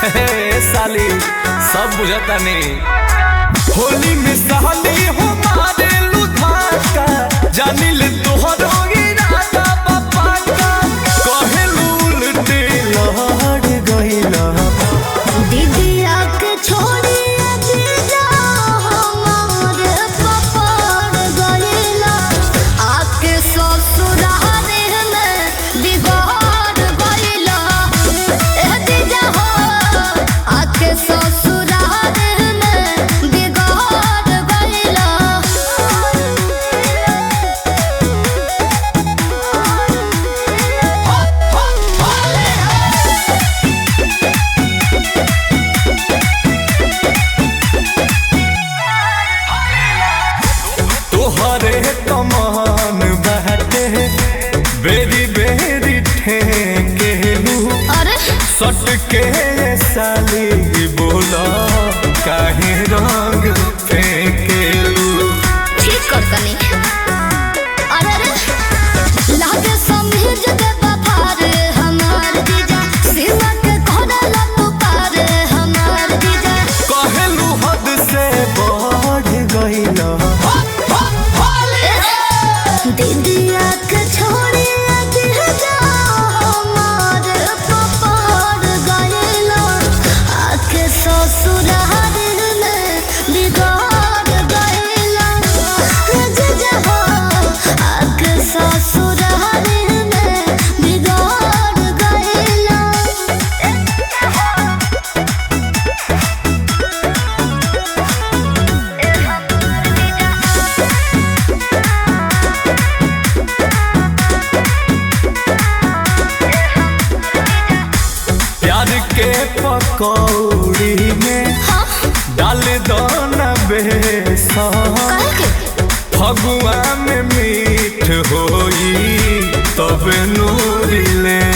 हे साली सब बुझता नहीं होली में साली हो मारे लुधाका जानी ले तोहरो इरादा बापा का कहे उल्टे लहड़ गइला दीदिया के छोड़ी जीजा हमार पपड़ गइला आके ससुराल में बिगाड़ गइला ए जीजा हो आके ससुराल में बिगाड़ गइला तोहरे कमान बहते बेरी बेरी ठेकेलू अरे सट के साली बोला काहे रंग फेंकेलू ठीक कर तनी अरे अरे लागे समझ दे बफार हमार जीजा सीमा के कोना पुकार हमार जीजा कहलू हद से बढ़ गइला दीदिया के छोड़ी जीजा हमार पपार गइला आके ससुराल में बिगाड़ गइला जीजा हो आके ससुराल में बिगाड़ गइला प्यार के पकौड़ी में डाल दो न बेसन काहे के फगुआ में मीठ होई तब नूरी ले